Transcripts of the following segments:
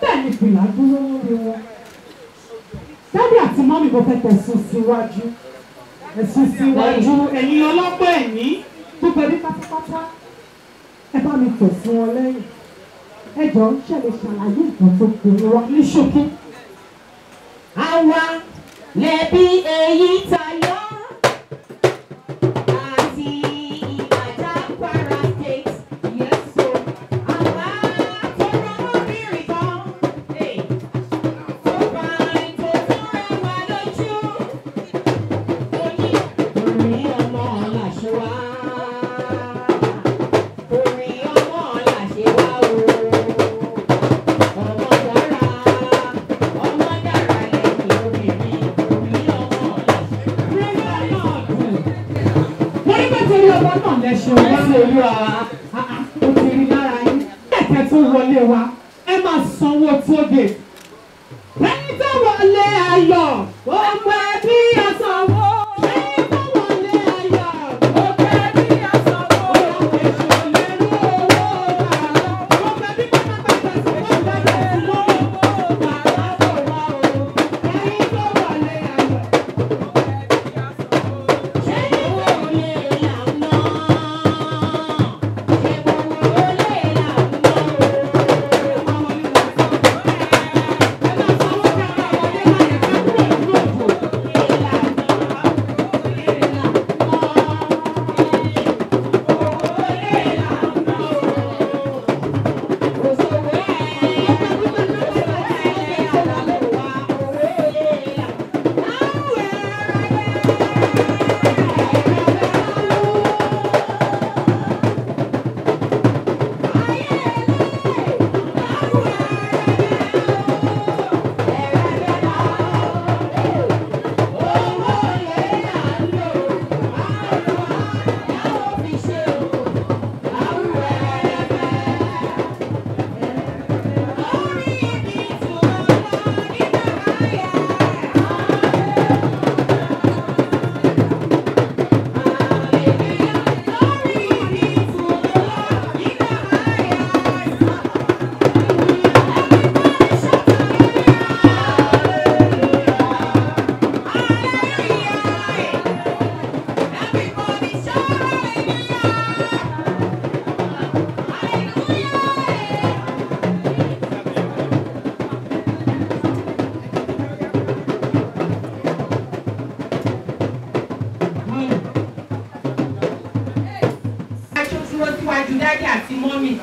bẹ́ẹ̀ ni fìlà dúró lórí wọn dádì àti mọ́mì kò fẹ́ tẹ̀sùn síwájú ẹ̀sùn síwájú ẹ̀yin ọlọ́pọ̀ ẹ̀ní gbogbo ẹbí pátápátá ẹ bá mi tẹ̀sùn wọn lẹ́yìn ẹ jọ ń ṣẹlẹ̀ ṣàlàyé nǹkan tó gbòòrò wa ní ṣókí. àwa lẹ̀bi èyí tayọ àti ìbàdàn kwara state yẹsọ àwa tó rọmọbìnrin kan hey, tó bá tó tún rẹwà lójú oyin orin ọmọ làṣẹ wá orin ọmọ làṣẹ wá o ọmọ dára ọmọ dára lẹ́yìn obìnrin orin ọmọ làṣẹ wá. wọ́n ní bẹ́ẹ̀ torí ọmọ náà lẹ́sẹ̀ wá lórí wa ó ti rí lára yín kẹ̀kẹ́ tó wọlé wa ẹ máa sanwó tóge ẹni tó wọlé ayọ̀ ọmọ ẹbí àsanwó ẹni tó wọlé ayọ̀ ọmọ ẹbí àsanwó èso lẹ́nu owó bàrà ọmọ ẹbí pátápátá sí wọ́n gbàgbé sí owó bàrà tó wà o ẹni tó wọlé ayọ̀. ṣé ìwọ olè là ń ná ṣé ìwọ olè là ń ná aṣọ dúró síwájú dádì àti mọ́mì.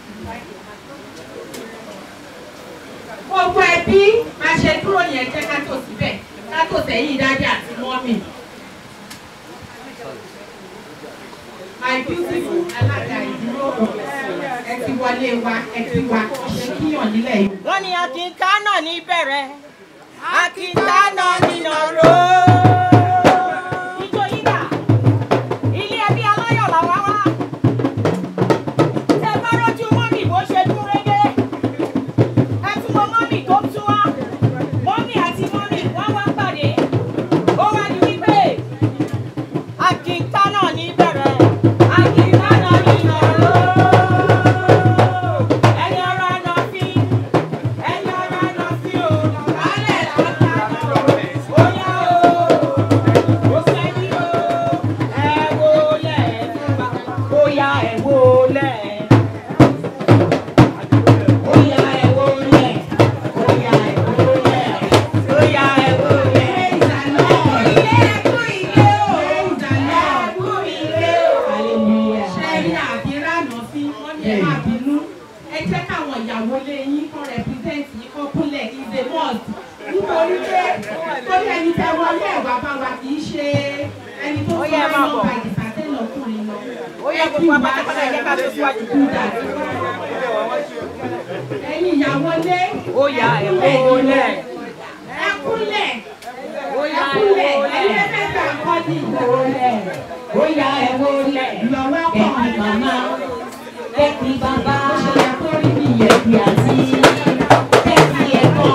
gbogbo ẹbí máa ṣe dúró yẹn jẹ́ ká tò síbẹ̀ ká tò sẹ́yìn dádì àti mọ́mì. my beautiful alága ìdúró ẹ ti wọlé wa ẹ ti wá ṣe kíyàn nílẹ̀ yìí. wọ́n ní akínká náà ní bẹ̀rẹ̀ akínká náà nínà ró. Ijó yín dà, ilé ẹbí aláyọ̀ làwa wá. Tẹ bá rójú mọ́mì bó ṣe dún régé. Ẹ tún wo mọ́mì tó tún wá. Mọ́mì àti mọ́mì wọ́n wá pàdé. Ó wá ní wípé akínká náà ní bẹ̀rẹ̀ akínká náà nínà ró. Ẹni ọ̀rọ̀ àná fi ẹni ọ̀rọ̀ àná fi o. Kálẹ̀ lọ́ta náà. Ó yá o. Ó sẹ́yìn o. Ẹ wọlé fún wa. Ó yá ẹ wọlé. Ó yá ẹ wọlé. Ó yá ẹ wọlé. Ó yá ẹ wọlé. ilé ẹkú ilé o ẹkú ilé o. Hallelujah. ṣẹ́rí àbí rànà sí wọ́n ní ẹ má bínú ẹ jẹ́ káwọn ìyàwó lé yín kọ́ rẹpítẹ́ǹtì yín kọ́ kúnlẹ̀ is a must nítorí pé torí ẹni tẹ wọlé ẹ̀wà bá wa kì í ṣe ẹni tó Ó fún yẹ ẹ máa lọ bọ̀. bá ìdìbàtẹ́ lọkùnrin lọ. Ó yẹ gbogbo apátápátá ẹ jẹ́ ká tó síwájú. ẹ̀yin ìyàwó lé Ó yá ẹ wọlé. ẹ kúnlẹ̀ Ó ẹ yá ẹ kúnlẹ̀ wọlé. ẹ̀yin ẹ̀fẹ̀ gbà kọ́ ní Wọlé. Ó yá ẹ wọlé. lọ́wọ́ kọ́ Ẹ̀kí màmá, ẹ̀kí bàbá, ṣe yẹ kó rí nìyẹn. ẹ̀kí àti ẹ̀kí ẹ̀kọ́.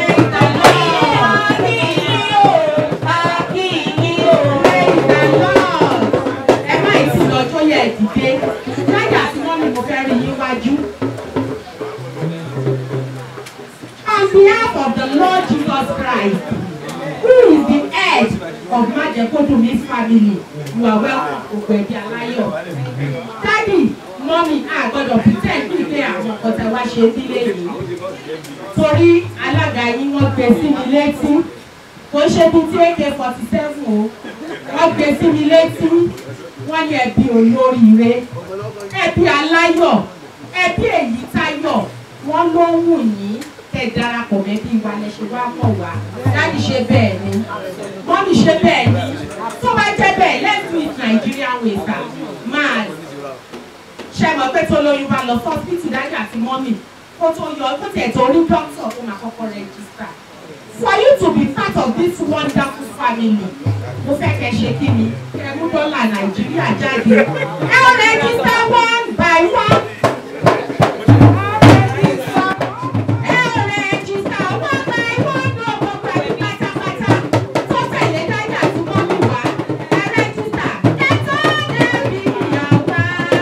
ẹ má ì sí lọ́jọ́ yẹ dìde láyà tí wọ́n ní mo fẹ́ rí yín wájú. behalf of the Lord Jesus Christ, who is the head of Majekodumi's family, you are welcome to Gbẹ̀bí Aláyọ̀. Daddy, mọ́mí, a gbọ́dọ̀ pretend bí pé àwọn nǹkan tẹ wá ṣe sílé yìí. Torí alága yín wọ́n gbé sí mi létí. Kò ṣe bí tí AK forty seven o. Wọ́n gbé sí mi létí. Wọ́n ní ẹbí olóríire. Ẹbí aláyọ̀. Ẹbí èyí táyọ̀. Wọ́n ló ń wù yín tẹ darapọ̀ mẹ́bí wa lẹ ṣe wá mọ̀ wá. Dáàdì ṣe bẹ́ẹ̀ ni. Mọ́mí ṣe bẹ́ẹ̀ ni. Tó bá jẹ́ bẹ́ẹ̀ let's do it Nigerian way sir. Máa ṣe mọ̀ pé tó lóyún bá lọ fún hospital dájú àti mọ́mì kó tó yọ kó tiẹ̀ tó rí dókítà kó máa kọ́kọ́ rẹ́gísítà. For you to be part of this wonderful family, mo fẹ́ kẹ́ ṣe kí ni kẹ́ mú dọ́là Nàìjíríà jáde. Ẹ ó rẹ́gísítà one by one. Ẹ ó rẹ́gísítà one by one ní ọ̀pọ̀ pẹ̀lú pátápátá. Tó tẹ̀lé dájú àti mọ́mì wá. Ẹ rẹ́gísítà. Ẹ tó dẹ́bi ìyàwó.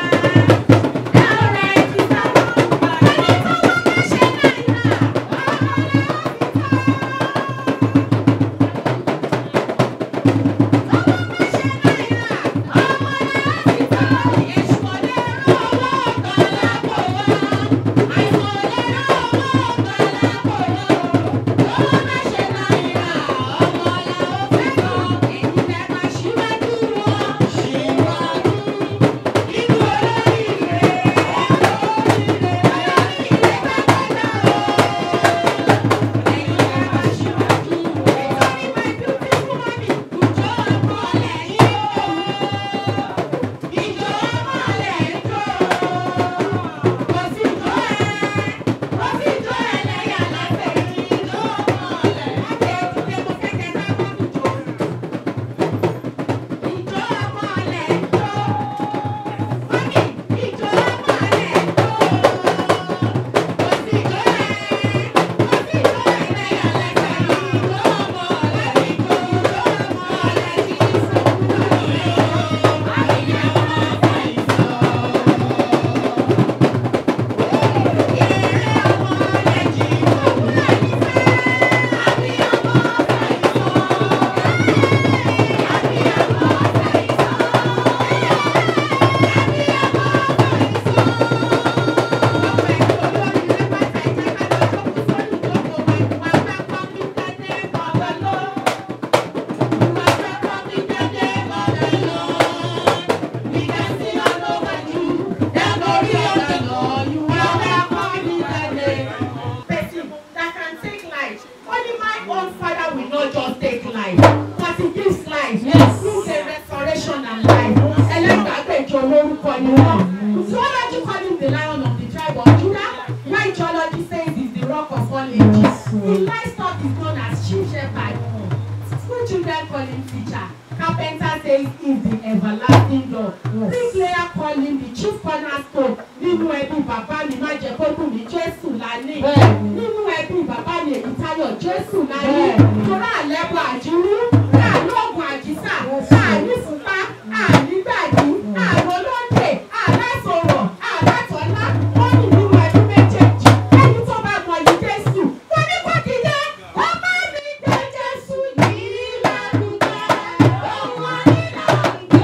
person that can take life. Only my own father will not just take life, but he gives life. Yes. Through the restoration and life. Ẹlẹ́gbàgbẹ́jọ lórúkọ ni wọ́n. Zoology call him the lion of the tribe of Judah. While geology says he's the rock of all ages. In livestock is known as chief shepherd. School children call him teacher. Carpenter says he's the everlasting God. Bricklayer call him the chief cornerstone. Nínú ẹbí bàbá mi má jẹ́ kó dùn mí Jésù lánìí. Bẹ́ẹ̀ni. Nínú ẹbí bàbá mi èyí táyọ̀ Jésù láyé. Bẹ́ẹ̀ni. Torá àlẹ́bọ̀ àjírú, àlóògùn àjísà, ànífúnpá, ànígbàdí, àrólóńdè, àlásọ̀rọ̀, àlátọ̀lá. Wọ́n ní nínú ẹbí méjèèjì. Ẹni tó bá mọ yìí Jésù. Wọ́n ní kó dìde. Ó bá mi gbé Jésù yìí lárugẹ. Òun àníná ń gbé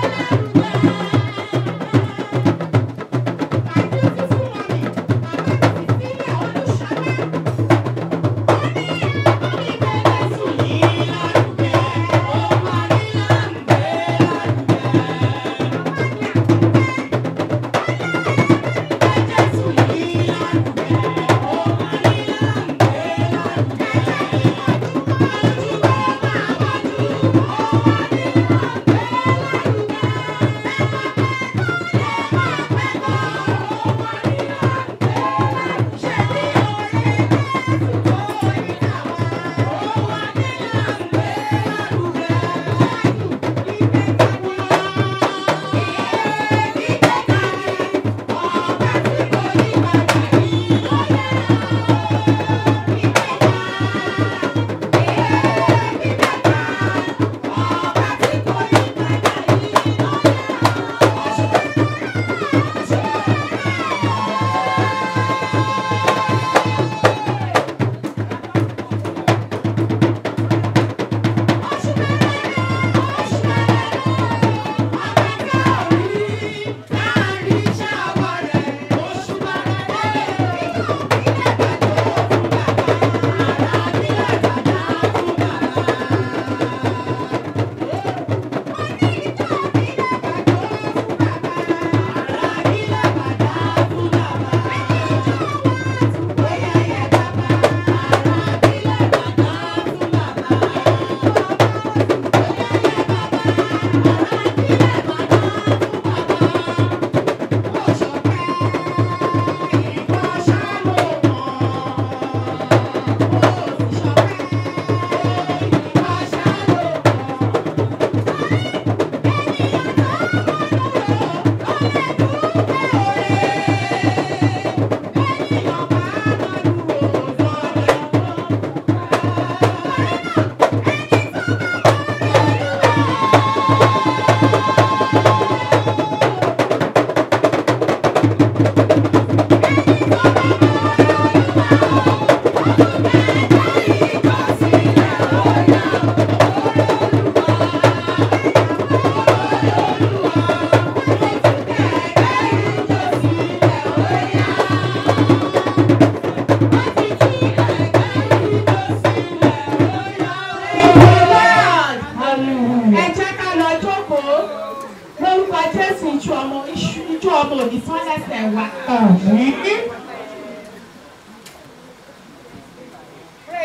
lárugẹ. My beautiful mommy, Mama Cecilia Olúṣọlá. Ó ní ẹ̀kọ́ mi gbé Jésù yìí lárugẹ.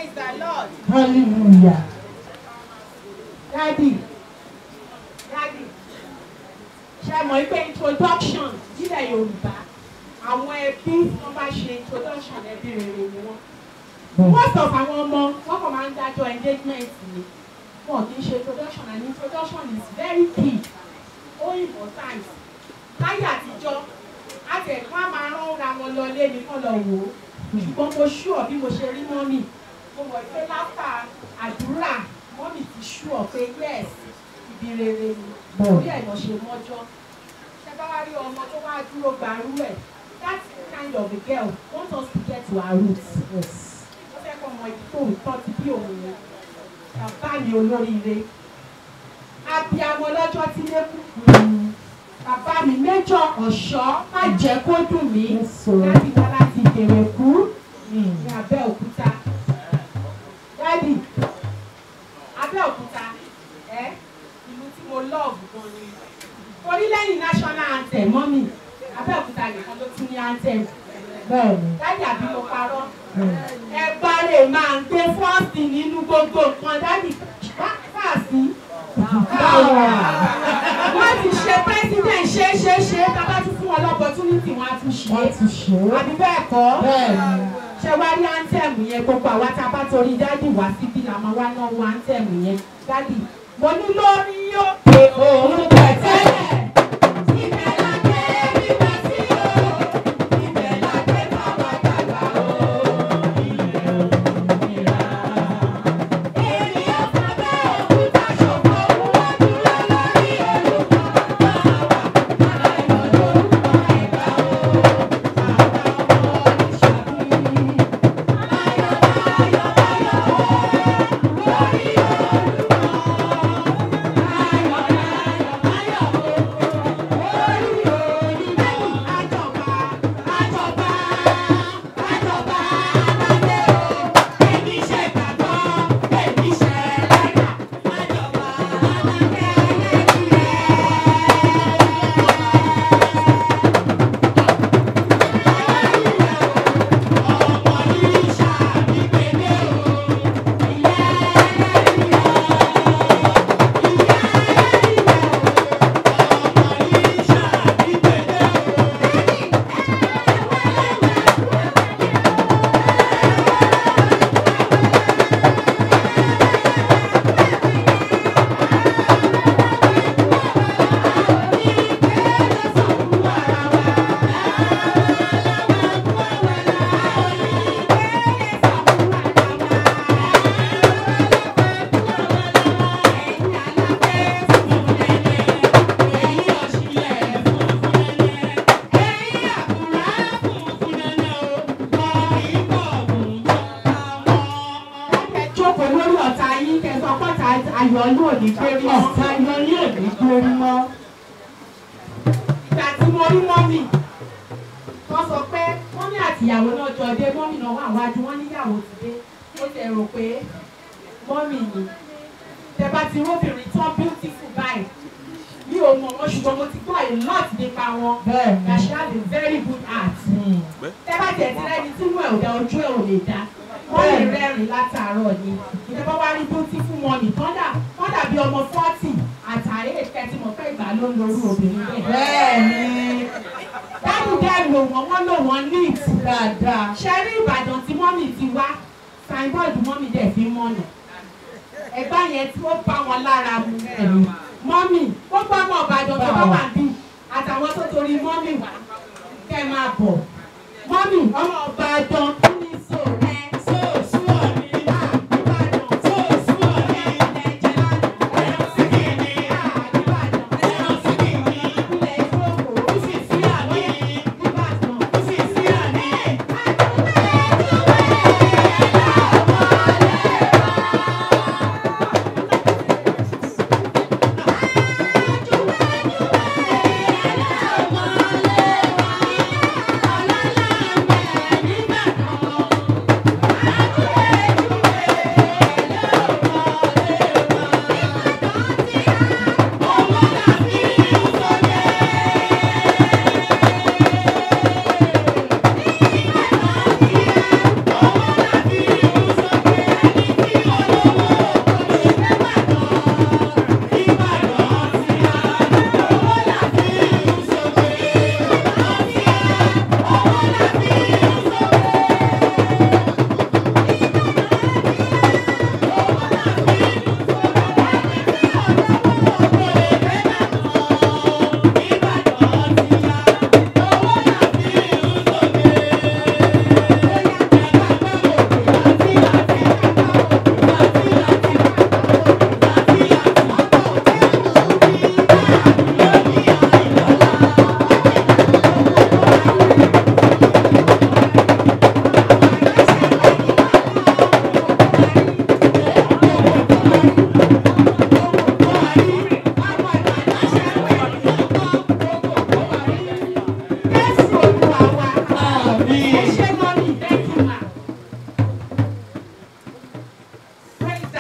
Praise the Lord. hallelujah. Daddy, Daddy, ṣe mọ̀ pé introduction nílẹ̀ Yorùbá àwọn ẹbí wọ́n bá ṣe introduction ẹbí rere ni wọ́n. Most of àwọn ọmọ wọ́n kàn máa ń dájọ́ engagement ni. Wọ́n kì í ṣe introduction and introduction is very key. Ó important. Láyé àtijọ́, àti ẹ̀kọ́ á máa rán ra wọn lọ lé mi kán lọ wò ó. Ṣùgbọ́n mo ṣúọ̀ bí mo ṣe rí mọ́mì. Mo mọ̀ pé láfà àdúrà mọ́mì ti ṣúọ̀ pé yes ibi rere ni. Orí ẹ̀ lọ ṣe mọ́jọ́. Ṣé bá wá rí ọmọ tó wá dúró gbarú ẹ̀? That kind of a girl want us to get to our roots. Yes. Ó fẹ́ kọ́ ọmọ ibi tó tọ́ ti bí òun ni. Bàbá mi olóríire. Abiamọ lọ́jọ́ tí lé kú. Bàbá mi méjọ ọ̀ṣọ́ má jẹ́ kó dùn mí. Yes, sir. Láti wá láti bèrè kú Mm. ní Abẹ́òkúta. Dádì, Abẹ́òkúta, ẹ́ ìlú tí mo lọ́ọ̀bù gan ni. Orí lẹ́yìn national anthem mọ́mì, Abẹ́òkúta nìkan ló tún ní anthem. Bẹ́ẹ̀ni. Dádì àbí mo parọ́. Mm. Ẹgbà lè máa ń gbé fọ́ọ̀sì nínú gbogbo nǹkan dádì fáàsì. Wọ́n ti ṣe president ṣe é ṣe é ṣe é tábà tún fún wọn lọ́pọ̀túnìtì wọn á tún ṣe Wọ́n é. ti ṣe é. Àbí bẹ́ẹ̀ kọ́? Bẹ́ẹ̀ni. ṣe wá rí áńtẹ̀mù yẹn gbogbo àwa tá a bá torí dádì wá síbí la máa wá náwó áńtẹ̀mù yẹn dádì mo ní lórí òkè òun pẹ̀tẹ́lẹ̀ ibẹ̀ la gbé bíbá sí o ibẹ̀ la gbé báwa dàgbà o ilẹ̀ òmìnira. èmi ò fẹ́ bẹ́ẹ̀ òkúta ṣòfò wọ́n dúró lórí olùkọ́ bá wa ayọ̀ lórúkọ ẹ̀gbá o àwa ọmọ ìṣàbí. jókòó lórí ọ̀tá yín kẹsàn pọ́tà ayọ̀ yóò ní gbérí mọ́. Ọ̀tá yọ ní èdè gbórí mọ́. ìgbà tí mo rí mọ́mì wọ́n sọ pé mọ́mì àti ìyàwó náà jọ dé mọ́mì náà wà wájú wọ́n níyàwó ti dé ó ti rò pé mọ́mì ni tẹ́bá ti róbìnrin tán beautiful báyìí mi ò mọ̀ wọ́n ṣùgbọ́n mo ti gbọ́ a lot nípa wọn Bẹ́ẹ̀ni. that she has a very good heart Mm. tẹ́bá tẹ̀ tí lẹ́ni tí inú ẹ̀ ò dá ojú ẹ̀ ò lè dá wọ́n lè Bẹ́ẹ̀ni. rẹ́rìn látàárọ̀ ni ìjọba wá rí beautiful money tọ́dà tọ́dà bí ọmọ forty àtàrí èkẹ́tì mọ̀ pé ìgbà ló ń lorú obìnrin bẹ́ẹ̀. Bẹ́ẹ̀ni. dáàbò dẹ́ lò wọ́n wọ́n lò wọ́n neat. Dáadáa. ṣe rí ìbàdàn tí mọ́mì ti wá signboard mọ́mì dẹ̀ fi mọ́nà ẹ̀gbá yẹn tí ó bá wọn lára mu mọ́mì gbogbo ọmọ ìbàdàn tó bá wà bí àtàwọn tó torí mọ́mì wá kẹ́ máa bọ̀ mọ́mì ọmọ ìbàdàn kí ni sọ rẹ sóòsù ọ̀nì ìbàdàn sóòsù ọ̀nì ẹ̀jẹ̀ lánàá ẹ̀rọ sí kìíní ìbàdàn ẹ̀rọ sí kìíní ìpínlẹ̀ ìfowópamọ́ ó sì sí àní ìbàdàn ó sì sí àní. Ìbàdàn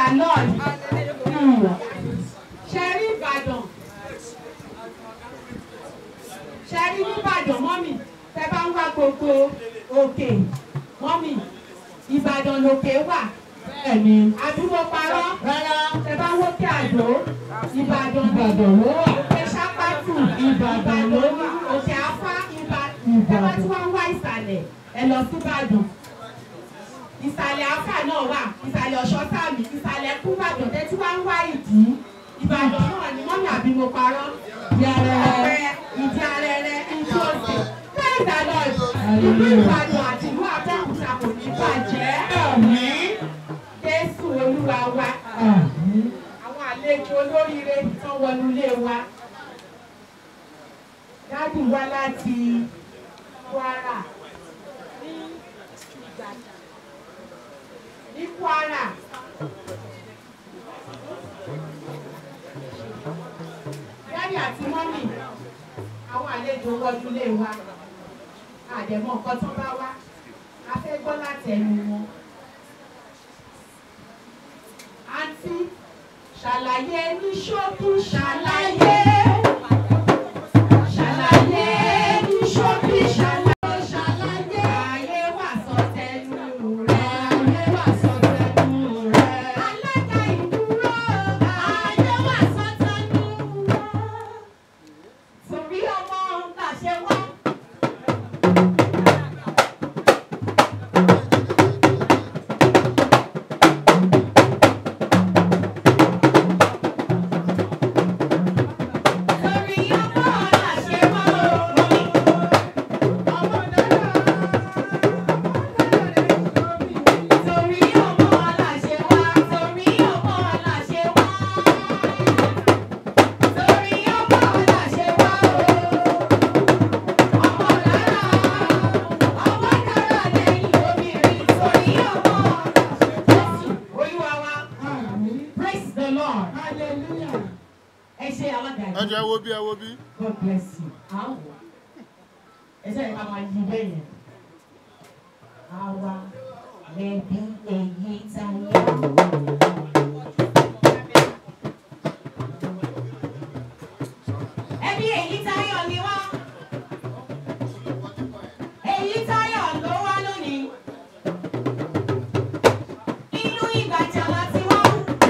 lord ṣe rí ìbàdàn ṣe rí nìbàdàn mọ́mì tẹ bá ń wá gbogbo òkè mọ́mì ìbàdàn lòkè wà Bẹ́ẹ̀ni. àdúgbò parọ́ Rárá. tẹ bá ń wókè àdó ìbàdàn Ìbàdàn ló wà. òkè sápátù Ìbàdàn ló wà. òkè afá ìbàdàn ẹ Ìbàdàn. bá tí wọ́n ń wá ìsàlẹ̀ ẹ lọ sí ìbàdàn ìsàlẹ̀ afá náà wà ìsàlẹ̀ ọ̀ṣọ́ sàmì ìsàlẹ̀ kúbàdàn tẹ́ tí wọ́n ń wá ìdí ìbàdàn náà ni mọ́mí àbí mo parọ́ ọ̀pẹ ìdí arẹrẹ ìdí òsè praise the lord ìlú ìbàdàn àti ìlú abẹ́òkúta kò ní bàjẹ́ jésù olúwa wa àwọn àlejò olóríire tán wọnú ilé wa dádì wá láti kwara ní ìgbàjà ní kwara dádì àti mọ́mì àwọn àlejò wọnú ilé wa àdẹ̀mọ́ nǹkan tó bá wá a fẹ́ gbọ́ láti ẹnu wọn àǹtí ṣàlàyé ní ṣókí ṣàlàyé ṣàlàyé ní ṣókí ṣàlàyé ṣàlàyé ayé wà sọ tẹnu rẹ ayé wà sọ tẹnu rẹ alága ìdúró ayé wà sọ tẹnu rẹ torí ọmọ làṣẹ wá. Torí ọmọ làṣẹ wá o. Ọmọ dára. Torí ọmọ làṣẹ wá. Torí ọmọ làṣẹ wá. Torí ọmọ làṣẹ wá o. Ọmọ dára. Ọmọ dára lẹ́yìn obìnrin. Torí ọmọ Jésù Olúwa wa. Praise the Lord. Hallelujah. Ẹ ṣe alága ẹ jẹ́ wo bí ẹ wo bí. God bless you. Àwọ̀ ẹsẹ̀ ìka máa yí bẹ́ẹ̀ yẹn. Àwa lẹ́bí èyí táyà. Ẹbí èyí táyọ̀ ni wá. Èyí táyọ̀ ló wá lónìí. Inú ìgbàjà láti wá.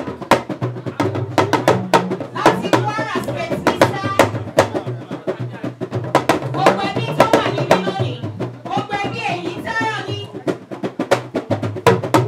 Láti Kwara State ní sáà. Gbogbo ẹbí tó wà níbí lónìí, gbogbo ẹbí èyí táyọ̀ ni.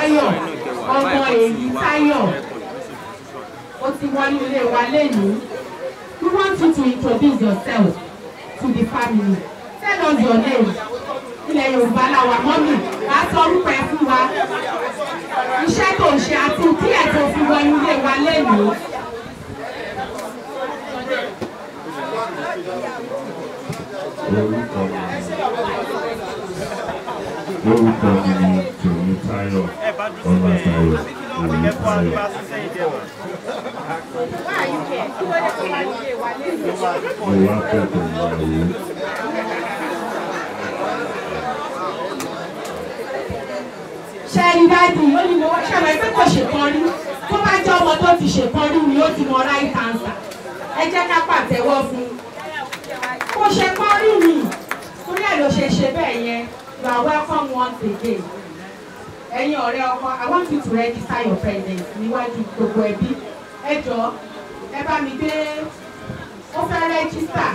Táyọ̀ ọmọ èyí Táyọ̀ ó ti wọlé ilé wa lénìí we want you to introduce yourself to the family tell us your name ilẹ̀ Yorùbá làwà mọ́mì wàá sọ orúkọ ẹ fún wa iṣẹ́ tó ń ṣe àti tí ẹ̀ tó fi wọlé ilé wa lénìí. orúkọ mi orúkọ mi ni Tèmítáyọ̀ Ọlátayọ̀ Oyètáyọ̀ mo wá kẹ́kọ̀ọ́ ìyàwó ṣe ẹni dáàdì ó ní mo ṣàlàyé pé kò ṣèkan rí tó bá jẹ́ ọmọ tó ti ṣèkan rí ni ó ti mọ right answer ẹ jẹ́ ká pàtẹ́wọ́ fún un kò ṣe kan rí ni torí ẹ̀ ló ṣe ṣe bẹ́ẹ̀ yẹn you are welcome once again ẹ̀yin ọ̀rẹ́ ọkọ I want you to register your presence níwájú gbogbo ẹbí ẹ jọ ẹ bá mi gbé ó fẹ́ register.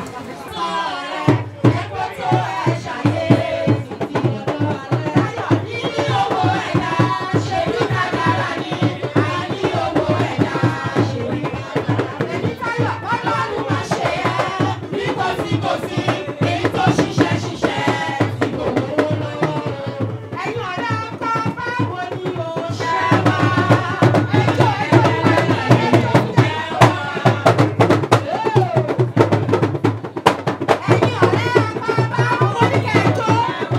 Ẹ̀yin ọ̀rẹ́ ọkọ báwo ni o ṣe wá? Ẹjọ́ ẹjọ́ ẹjọ́ ẹjọ́ wá. Ẹ̀yin ọ̀rẹ́ ọkọ báwo ni kẹjọ́?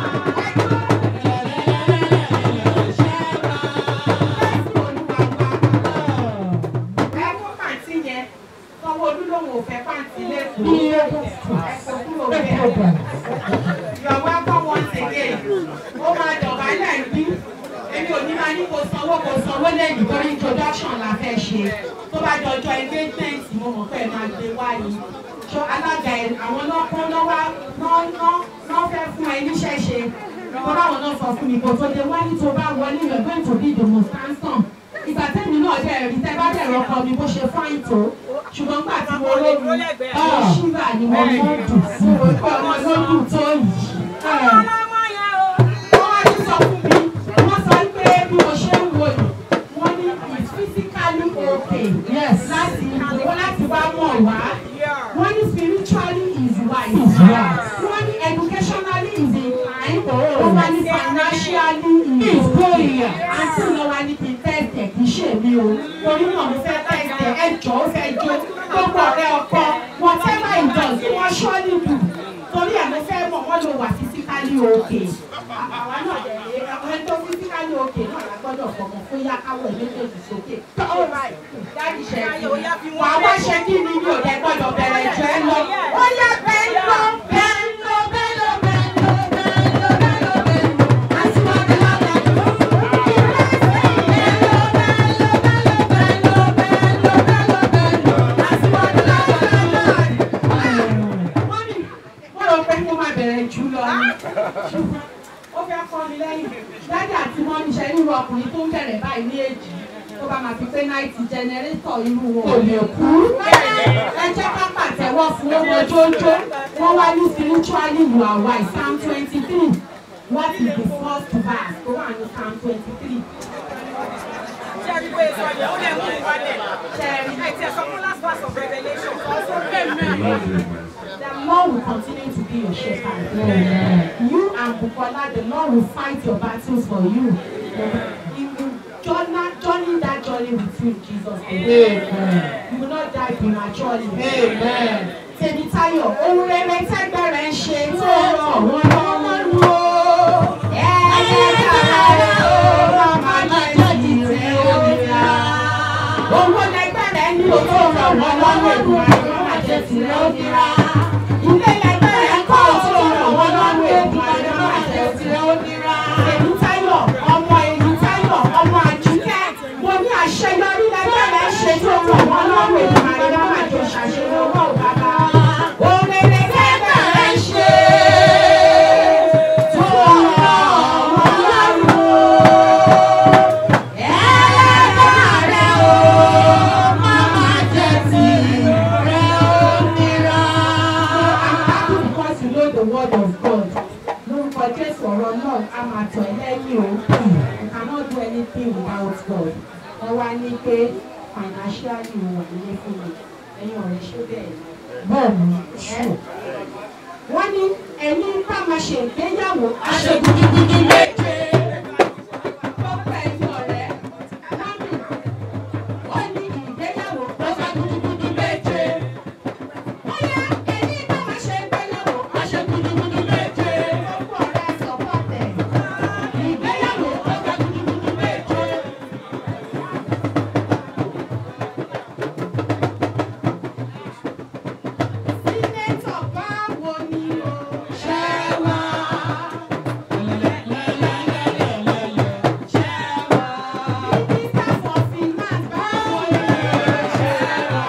Ẹ kó pàǹtí yẹn, Sanwó-Olú lòun ò fẹ́ pàǹtí lẹ́kọ̀ọ́. Ẹ kó kúrò bẹ́ẹ̀. You are welcome once again. Ó máa dọ̀bálẹ̀ bí. Èmi ò ní máa ní kó sanwó kó sanwó lẹ́yìn torí introduction la fẹ́ ṣe. Tó bá dọjọ́ engagement mo mọ̀ pé ẹ máa gbé wáyé. Ṣọ alága ẹ̀ àwọn lọ́kàn lọ́wọ́ náà fẹ́ fún ẹ níṣẹ́ ṣe. Tọ́lá àwọn náà sọ fún mi kò tó dé wáyé tó bá wọlé you are going to be the most handsome. Ìgbà tẹ́mi náà dẹ̀ rí tẹ́ bá dẹ̀ rọ́kọ mi bó ṣe fáìn tó. Ṣùgbọ́n gbà tí mo lóbi, ọ̀ ṣíbà ni mo mọ̀ dùn sí. Ọmọ ló dùn tó yìí wọ́n wá ní sọ fún mi wọ́n sọ pé bí mo ṣe ń wo yìí wọ́n ní it's physically okay yes láti wọ́n láti wá mọ̀ wá wọ́n ní spiritually is wise wọ́n ní educationally is inclined wọ́n wá ní financially is going àti wọ́n wá ní kí n tẹ̀sẹ̀ kì í ṣe mi o torí náà mo fẹ́ tẹ̀sẹ̀ ẹjọ́ ó fẹ́ jó gbogbo ọ̀rẹ́ ọkọ whatever he does kí wọ́n surely do torí ẹ̀ mo fẹ́ mọ̀ wọ́n ló wà physically okay àwa náà dẹ̀ lé ẹni tó physically okay náà la gbọ́dọ̀ fọmọ fún yá káwọ̀ ẹ̀ méjèèjì sókè. dáàdì ṣe kí wà á wá ṣe kí ni mi ò dẹ̀ gbọ́dọ̀ bẹ̀rẹ̀ jù ẹ lọ. ó yá bẹ́ẹ̀ lọ bẹ́ẹ̀ lọ bẹ́ẹ̀ lọ bẹ́ẹ̀ lọ bẹ́ẹ̀ lọ bẹ́ẹ̀ lọ bẹ́ẹ̀ lọ. àti wà á bẹ́ẹ̀ lọ bẹ́ẹ̀ lọ. Mọ́mí, wọ́n rò pé kó máa bẹ̀rẹ̀ jù lọ ni. Ó fẹ́ kọ́ mi lẹ́yìn. Dádì àti mọ́mí ṣe irú ọkùnrin tó ń bẹ̀rẹ̀ báyìí ní èjì. Tó bá máa fi pé náìtì jẹnẹrétọ̀ irú wọn ò lè kú. Ẹ jẹ́ ká pàtẹ́wọ́ fún ọmọ jójó. Wọ́n wá ní spiritually you are wise Psalm twenty three. What is the first verse tó wà ní Psalm twenty three? The Lord will continue to be your shepherd. You and Bukola, the Lord will fight your battles for you. He will journey, journey that journey with you in Jesus' name. You will not die prematurely. Amen. Tèmítáyọ̀, ohun rere tẹ́gbẹ̀rẹ̀ ń ṣe tó rọ̀ wọ́n lọ́wọ́ lò ó. Ẹ̀ẹ́dẹ́ kára ó máa jẹ́ ìrẹ́ òmìnira. Owó lẹgbẹ̀rẹ̀ ní o tó rọ̀ wọ́n lọ́wọ́ ìwà ìwà máa jẹ́ tìrẹ́ òmìnira. Ilé lẹgbẹ̀rẹ̀ kọ́ ò tó rọ̀ wọ́n lọ́wọ́ ìwà ìwà máa jẹ́ tìrẹ́ òmìnira. Tèmítáyọ̀, ọmọ Èmítáyọ̀, ọmọ Àjíkẹ́, mo ní àṣeyọrí lẹgbẹ̀rẹ̀ ṣe tó rọ̀ wọ́n lọ́wọ́ ìwà ìwà máa jẹ́ ṣàṣeyọrí owó bàbá. Ohun rere tẹ́gbẹ̀rẹ̀ ń ṣe tó rọ̀ wọ́n lọ́wọ́. Because you know the word of God. Lórúkọ Jésù ọ̀rọ̀ náà a máa tọ̀ ẹ́ lẹ́yìn o. You cannot do anything without God wọ́n wá ní pé financially wọ̀ nílé fún mi ẹ̀yin ọ̀rẹ́ ṣó bẹ́ẹ̀ ni bẹ́ẹ̀ni ẹ́ wọ́n ní ẹni ká máa ṣe ìgbéyàwó aṣègùdùgùdù méje gbogbo ẹ̀yin ọ̀rẹ́ mọ́mì wọ́n ní ìgbéyàwó aṣègùdùgùdù méje bóyá ẹni ká máa ṣe ìgbéyàwó aṣègùdùgùdù méje gbogbo ọ̀rẹ́ sọ̀pọ̀tẹ̀ ìgbéyàwó aṣègùdùgùdù méje. Sínétọ̀ báwo ni o ṣe wá? Ṣé wá? Mínísítà for finance báwo ni o ṣe wá?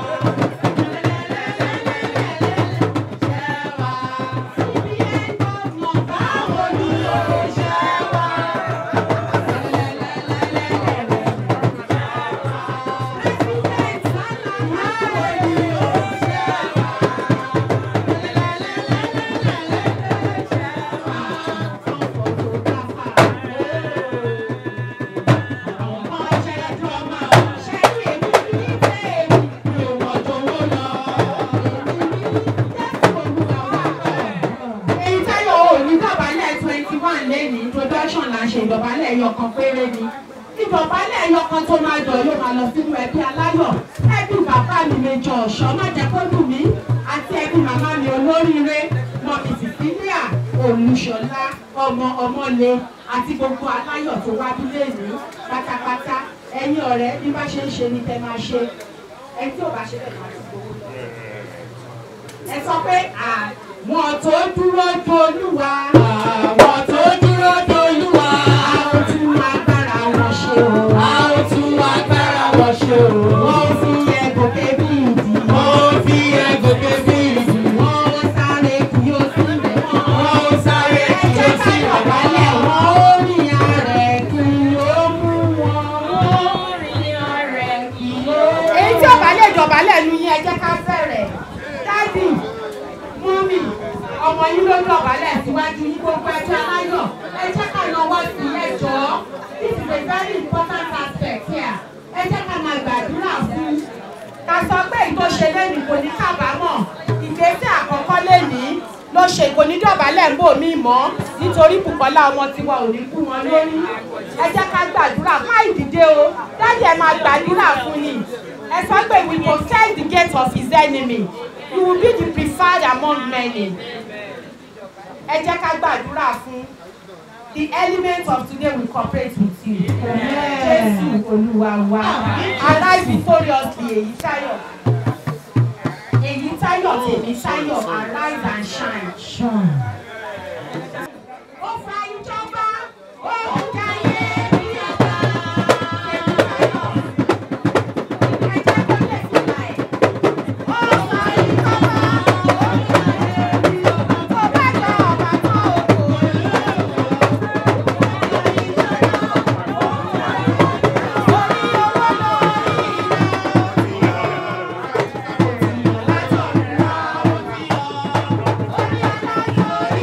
Ṣé wá? CBN governor báwo ni o ṣe wá? President Sala báwo ni o ṣe wá? èyí táyọ̀ ò ní dọ̀bálẹ̀ twenty one lẹ́yìn introduction là ń ṣe ìdọ̀bálẹ̀ ẹyọkan péré ni ìdọ̀bálẹ̀ ẹyọkan tó máa dọ̀ yóò máa lọ sínú ẹbí aláyọ̀ ẹbí bàbá mi méjọ ọ̀ṣọ́ má jẹ́ kó dùn mí àti ẹbí màmá mi olóríire mọ̀mí cecilia olùṣọ́lá ọmọ ọmọlé àti gbogbo aláyọ̀ tó wá bílé ní pátápátá ẹ̀yin ọ̀rẹ́ bí bá ṣe ń ṣe ni tẹ́ máa ṣe ẹni tí ò bá ṣe bẹ́ẹ̀ máa ti gbowó lọ ẹ sọ pé àwọn tó dúró dolúwa. àwọn tó dúró dolúwa. a ó tún agbára wọn ṣe o. a ó tún agbára wọn ṣe o. wọ́n fi ẹgòkè bí ìdí. wọ́n fi ẹgòkè bí ìdí. wọ́n ó sáré kí ó sí ilẹ̀ wọn. wọ́n ó sáré kí ó sí ilẹ̀ wọn. ẹ jẹ́ ká dọ̀bálẹ̀ wọn ó rìn arẹ̀ kí ó mú wọn. ó rìn arẹ̀ kí ó. èyí tí ò bá lè dọ̀bálẹ̀ nu yín ẹ jẹ́ ká bẹ̀rẹ̀ dádì mọ́mì ọmọ yín ló dọ̀bálẹ̀ síwájú yín gbogbo ẹjọ́ aláyọ̀ ẹ jẹ́ ká lọ́wọ́ sí ẹjọ́ this is a very important aspect here ẹ jẹ́ ká máa gbàdúrà fún ká sọ pé ìtò ṣe lẹ́nu kò ní kábàámọ̀ ìgbésẹ̀ àkọ́kọ́ lẹ́ni ló ṣe kò ní dọ̀bálẹ̀ ń bò mí mọ́ nítorí Bùkọ́lá ọmọ tiwa ò ní kú wọn lórí ẹ jẹ́ ká gbàdúrà má ìdìde o dájú ẹ máa gbàdúrà fún ni ẹ sọ pé we go set the gate of his enemy you will be the preferred among many ẹ jẹ́ ká gbàdúrà fún the element of today will cooperate with you jésù olúwa wa arise victoriously èyí táyọ̀ èyí táyọ̀ tèmi táyọ̀ arise and shine. ó fa ìjọba ó ń jayé bí ọba èyí táyọ̀ ẹ jẹ́ kó lè sílá ẹ̀. ó fa ìjọba ó ń jayé bí ọba tó bá jọ ọba tó òkò. Orí owó lórí iná.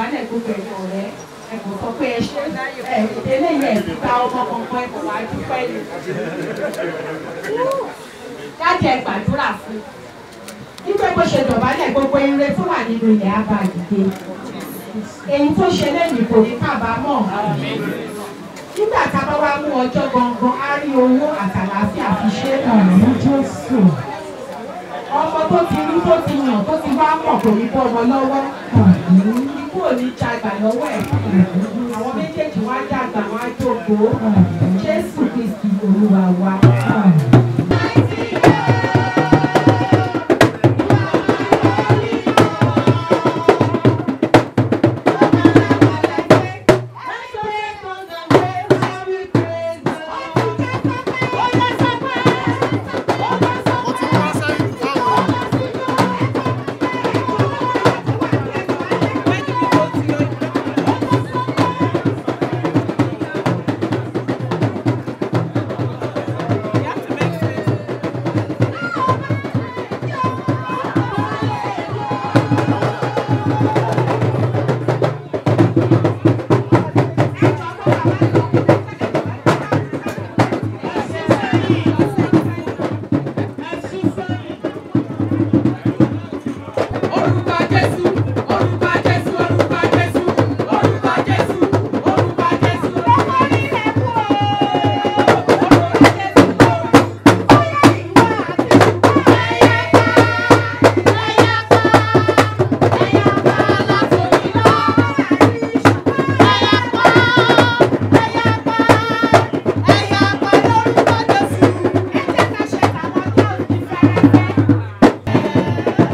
dọ̀bálẹ̀ gbogbo ẹ̀yìn ọ̀rẹ́ ẹ kò sọ pé ẹ ṣe ẹ eléyìí ẹ̀ ti gba ọmọ kankan ẹ kò wá dúpẹ́ ni. Jáde ẹ gbàdúrà fún un. Nígbà bó ṣe dọ̀bálẹ̀ gbogbo ire tó wà nínú ilẹ̀ abàgìdè. Èyí tó ṣe lẹ́yìn kò ní kábàámọ̀. Nígbà tá a bá wá mú ọjọ́ gangan, á rí owó àtàlàáfíà fi ṣe é Àmì Jésù. ọmọ tó ti rí tó ti yàn tó ti wá mọ̀ kò ní bọ́ ọmọ lọ́wọ́ Àmì. ikú ò ní jagbà lọ́wọ́ ẹ̀ àwọn méjèèjì wá dàgbà wá jókòó jésù kristi olúwa wa. Orúkọ Jésù, orúkọ Jésù, orúkọ Jésù, orúkọ Jésù, orúkọ Jésù. Ọmọ nílẹ̀ kú o. Orúkọ Jésù o. Bóyá ìwà àti ṣùgbọ́n ẹ̀yà ká. Ẹ̀yà ká. Ẹ̀yà ká látòrí lọ. Ẹ̀yà ká. Ẹ̀yà ká. Ẹ̀yà ká lórúkọ Jésù. Ẹ jẹ́ ká ṣe tàwọn tó ní fẹ́rẹ́fẹ́.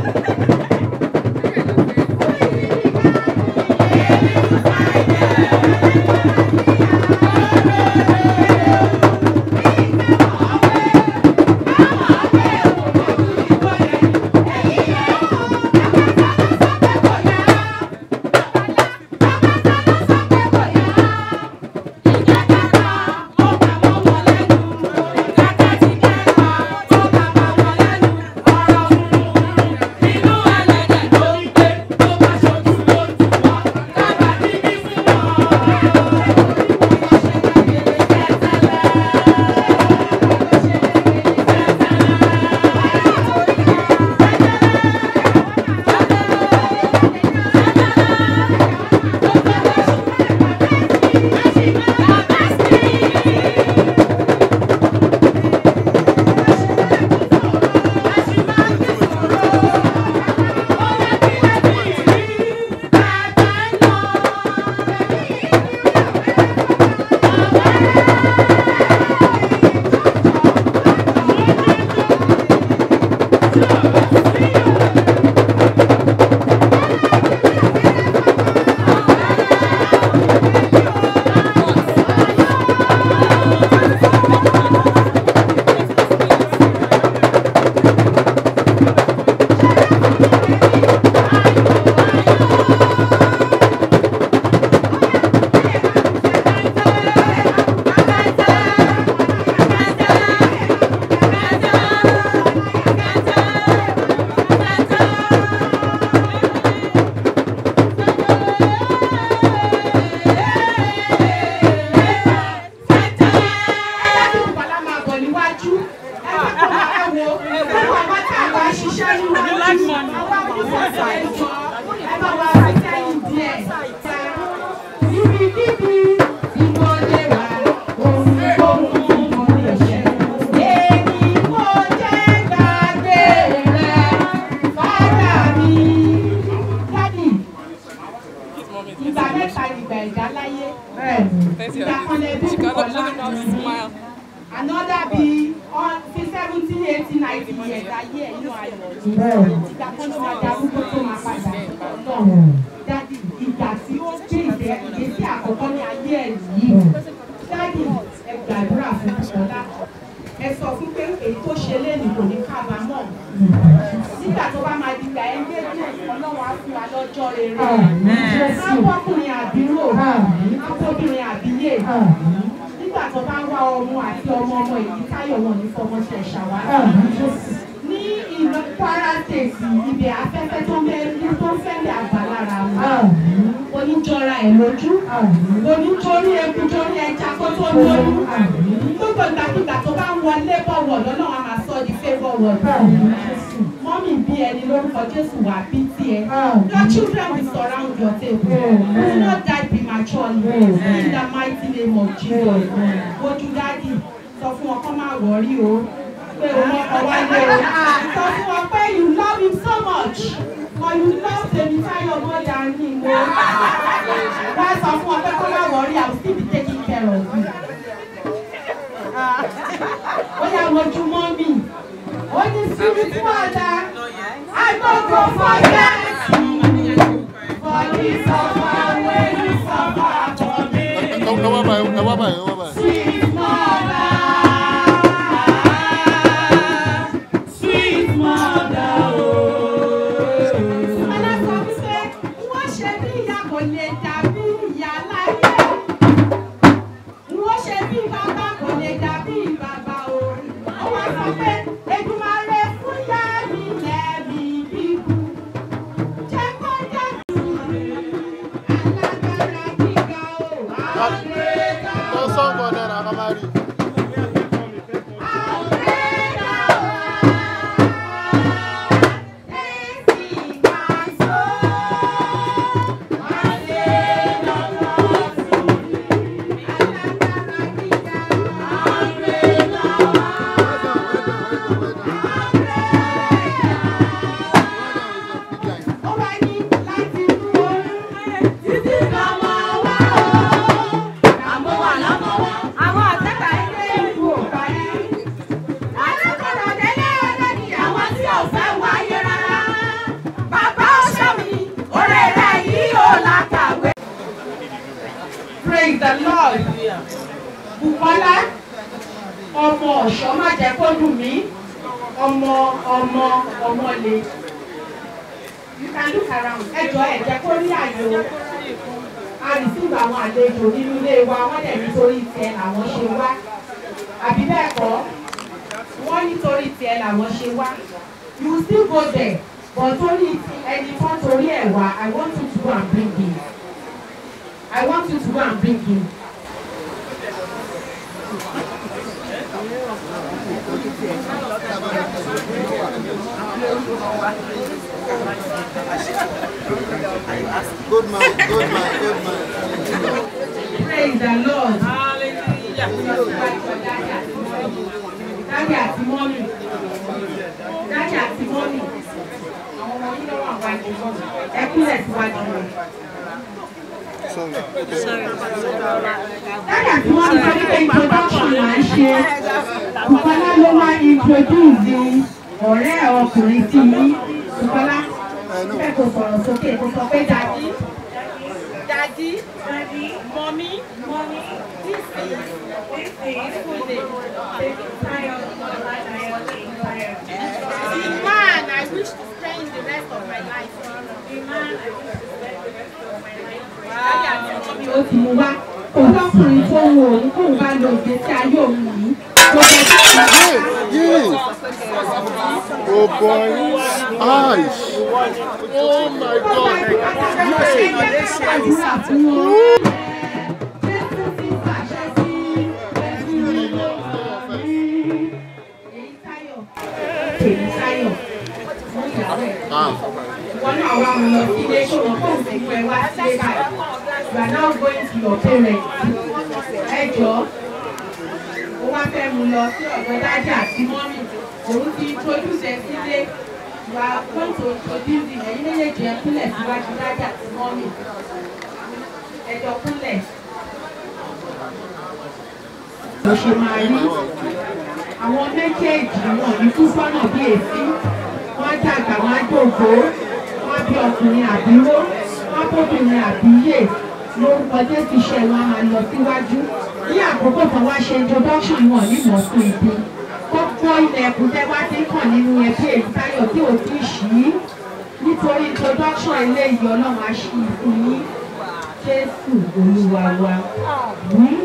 Ìgbà mẹ́ta ìgbà ẹ̀dá láyé. Ìgbà kan lẹ bí Bùkọ́lá another be on fi seventeen eighteen ninety years ayé ẹ̀ inú ayọ̀ ìgbà kan ló máa darúgbó tó máa padà ọlọ́run dádì ìgbà tí ó gbé ìdẹ ìgbésí àkọ́kọ́ ní ayé ẹ̀ yìí dádì ẹ gbàdúrà fún Bùkọ́lá ẹ sọ fún pé èyí tó ṣe léènì kò ní kábàámọ̀ nígbà tó bá máa dìgbà ẹ ń gbé bí ọlọ́run á fún wa lọ́jọ́ rere ápọ́kùnrin àbírò ápọ́bìnrin àbíyè nígbà tó bá wá ọmọ àti ọmọ ọmọ èyí táyọ̀ wọn ní fọmọ ṣe ṣàwárà ní ìlú Kwara State ibẹ̀ afẹ́fẹ́ tó ń bẹ tó ń fẹ́lẹ̀ àgbà lára wọn kò ẹ̀ lójú kò ní torí eku torí ẹja kó tó lóyún gbogbo ìgbàkigbà tó bá ń wọlé bọ̀wọ̀ lọ́nà wa máa sọ di favour word mọ́mì bí ẹni lórúkọ Jésù wà bí tiẹ̀ your children will surround your table you will not die prematurely in the mighty name of Jesus ojú dáàdì sọ fún wọn kó má wọrí o pé o mọ́kọ wálé o sọ fún wọn pé you love him so much or you love Tèmítáyọ̀ more than him o wá sọ fún wọn pé kó má wọrí I will still be taking care of you. ó yà wojú mọ́mì ó ní spirit mother I no go forget for the suffer wey you suffer for me. ẹ wá báyìí ẹ wá báyìí ẹ wá báyìí. Sweet mother, sweet mother, oh. Ọlá sọ wípé wọ́n ṣe bí ìyá kò lè dàbí ìyá láyé. Wọ́n ṣe bí bàbá kò lè dàbí bàbá o. Ó wá sọ pé Èdùmàrè fún yá mi lẹ́bi bíbú. Jẹ́ kó jẹ́ alágbára gíga o. Àgbẹ̀dá lọ sọ́ǹgọ̀ náírà ká máa rí. àwọn àtẹ́tà ilé ìlú Praise the Lord. Bukola ọmọ ọ̀ṣọ́ má jẹ́ kó dùn mí ọmọ ọmọ ọmọ le. You can look around. Ẹ jọ ẹ jẹ́ kó rí àyè o. A receive àwọn àlejò nínú ilé wa wọ́n dẹ̀ nítorí tiẹ̀ làwọn ṣe wá. Àbí bẹ́ẹ̀ kọ́? Wọ́n nítorí tiẹ̀ làwọn ṣe wá. You still go there. But torí ti ẹni tó torí ẹ̀ wá, I want you to go and bring him. I want you to go and bring him. good man good man good man. Praise the Lord. Dájú àti mọ́mì. Dájú àti mọ́mì. Àwọn ọmọ yìí lọ́wọ́ àwọn àjò ẹ kúlẹ̀ síwájú rẹ̀. Dájú àti mọ́mì sọ wípé introduction là ń ṣe. Bùkọ́lá ló wá introduce ọ̀rẹ́ ọkùnrin sí yín. Bùkọ́lá ẹ kò sọ̀rọ̀ sókè kò sọ pé dàdí. Daddy, Daddy, Mommy, Mommy, this is, this is full name. The man I wish to spend the rest of my life. The man I wish to spend the rest of my life. Daddy àti Mommy. ó ti mú wá ọlọ́kùnrin tó ń wo òun kóun bá lo ìgbésí ayé òun yìí tó fẹ́ kí Yeah, yeah. Oh boy. Eyes. Oh my God. àdúrà fún wọn. Jésù ti pàṣẹ sí ẹ̀sùn ìlú èyí táyọ̀ èyí táyọ̀ fún ìyàwó ẹ̀. Ah. Wọ́n náà wá mu lọ sí ilé ṣòwò kó o sì mú ẹ wá sílé báyìí. You are now going to your parents. Ẹ jọ̀ọ́ ó wá fẹ́ mu lọ sí ọ̀dọ̀ dájà àti mọ́mì òun ti introduce ẹ sílé you are going to introduce him ẹ̀yin méjèèjì ẹ kúnlẹ̀ síwájú dájà àti mọ́mì ẹjọ́ kúnlẹ̀. ló ṣe máa rí àwọn méjèèjì wọn ní kú sọ́nà bí èsì wọ́n dàgbà wọ́n á dògbò wọ́n bí ọkùnrin àbíró wọ́n bóbìnrin àbíyè lórúkọ jésù iṣẹ́ wọn á máa lọ síwájú ní àkókò kan wá ṣe introduction wọn ní mọ̀ọ́kùn ìdí kókó ilẹ̀kùn tẹ́ wá ti kàn nínú ẹbí èyí táyọ̀ tí ò tí ì ṣí nítorí introduction eléyìí ọlọ́run á ṣí i fún yín jésù olúwa wa. Hmm?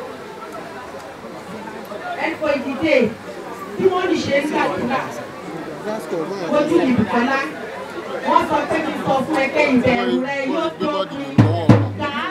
ẹ̀kọ́ ìdílé bí wọ́n ní ṣe ń gbàdúrà ojú ní Bùkọ́lá wọ́n sọ pé kí n sọ fún ẹ pé ìbẹ̀rù rẹ yóò tó pin. Gàá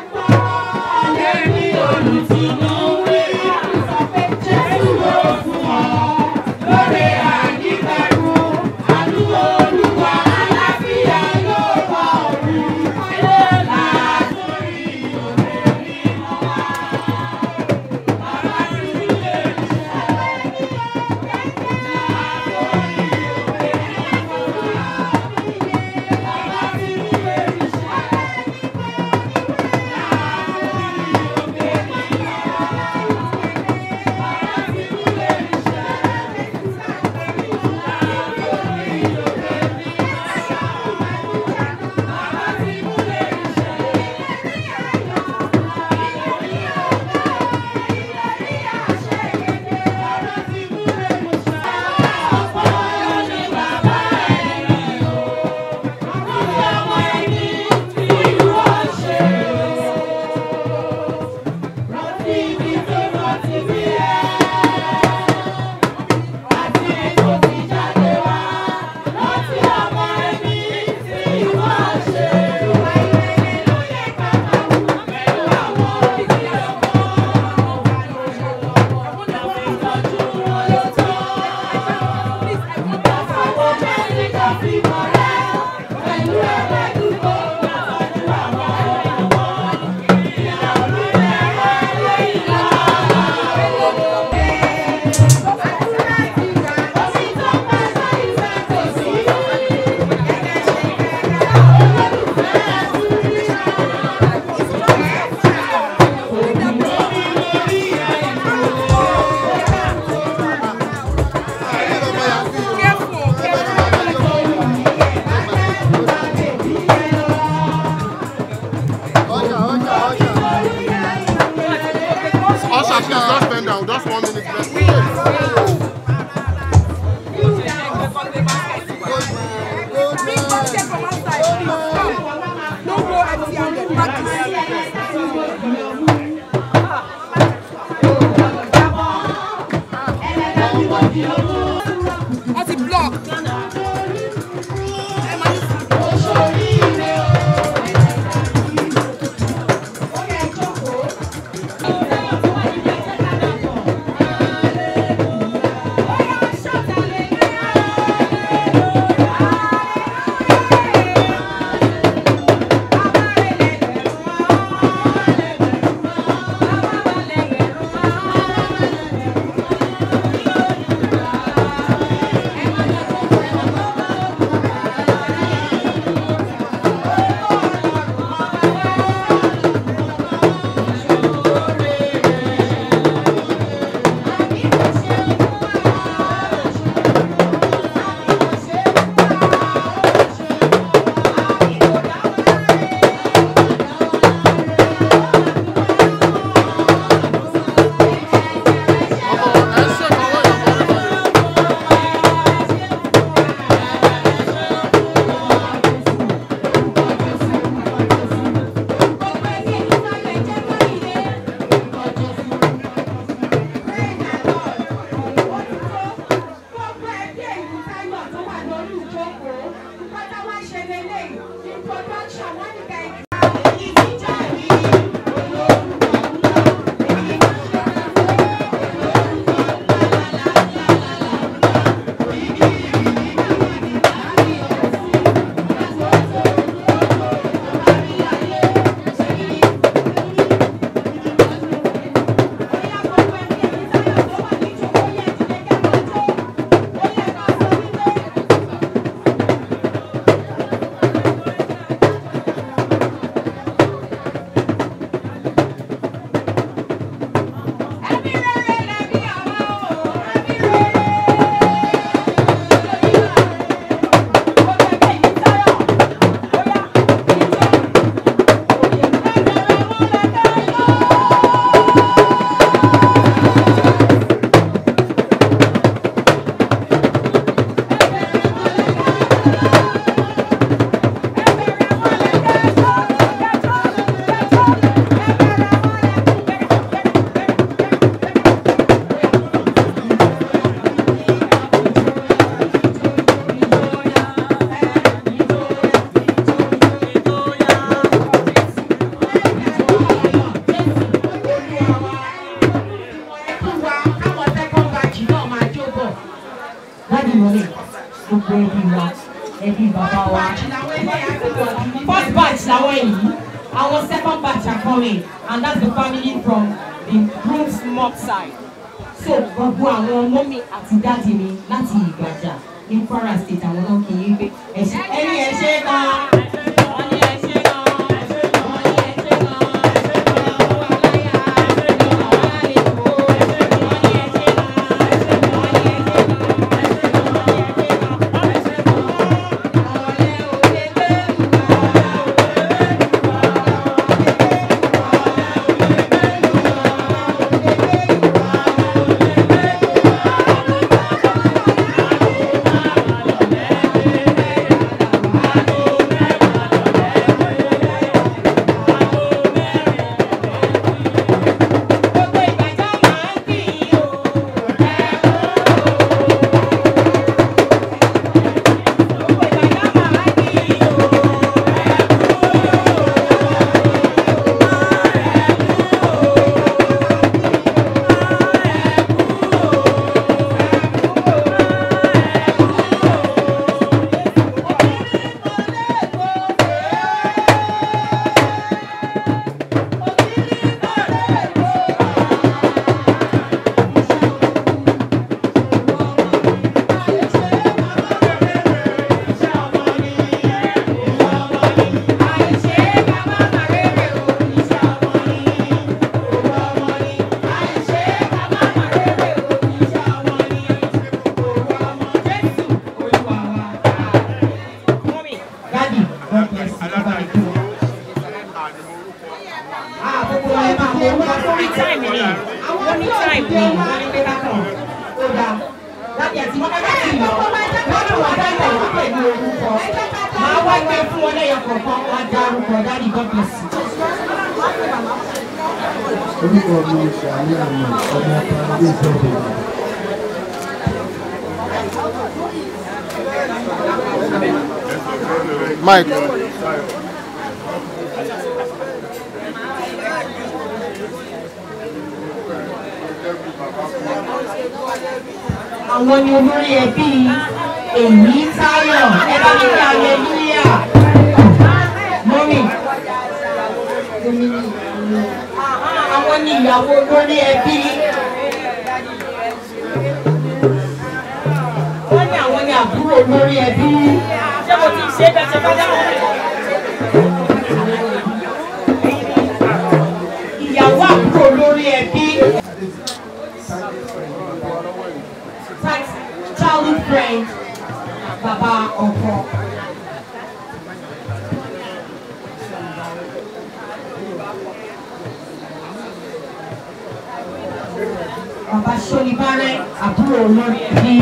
wọ́n ti block. láti wọlé gbogbo ẹbí wa ẹbí bàbá wa first batch làwọn yìí our second batch are coming and that's the family from the groom's mom side so gbogbo àwọn mọ́mí àti dáàdì mi láti ìgbàjà ní kwara state àwọn náà kì í gbé ẹ̀ṣẹ̀ ẹni ẹ̀ṣẹ̀ kan. wọ́n ní ẹ̀ṣẹ̀ kan, ẹ̀ṣẹ̀ kan, wọ́n ní ẹ̀ṣẹ̀ kan, ẹ̀ṣẹ̀ kan, àwọn aláya, ẹ̀ṣẹ̀ kan, àwọn àlejò, ẹ̀ṣẹ̀ kan, wọ́n ní ẹ̀ṣẹ̀ kan, ẹ̀ṣẹ̀ kan, wọ́n ní ẹ̀ṣẹ̀ kan, ẹ̀ṣẹ̀ kan, wọ́n ní ẹ̀ṣẹ̀ kan, ẹ̀ṣẹ̀ kan, ọ̀lẹ́ òde gbé gbogbo ìbàjẹ́ máa ń kì í o. gbogbo ìbàjẹ́ máa ń kì í o. àìṣe bàbá màrèrè o iṣẹ́ ọmọ ni owó ọmọ ni àìṣe bàbá màrèrè o iṣẹ́ ọmọ ni owó ọmọ jésù olúwa wa. mọ́mí dádì god bless you bàbá mi kú. àkókò ẹ máa mọ orúkọ tó Only time ni. Only time ni. wọ́n ní pé ká kàn ó dáa láti ẹ̀sìn wọn ká sì lọ wọ́n ní wọ́n dáná wọ́n pẹ̀lú orúkọ máa wá gbé fún wọn lẹ́yọ kọ̀ọ̀kan wọ́n á dá orúkọ dádì god bless you. orúkọ mi ṣàlẹ́ àmì ọmọ ọ̀pá ilé ìjọba. Mike. àwọn ni olórí ẹbí èyí táyọ̀ ẹ bá mi ní aleluya mọ́mì àwọn ni ìyàwó olórí ẹbí wọ́n ní àwọn ni àbúrò olórí ẹbí ṣé mo ti ṣe bẹ́ẹ̀ ṣe fẹ́ dáhùn? ìyàwó àbúrò olórí ẹbí childhood friend bàbá ọkọ. Bàbá Ṣolibárẹ́ àbúrò olórí ẹbí.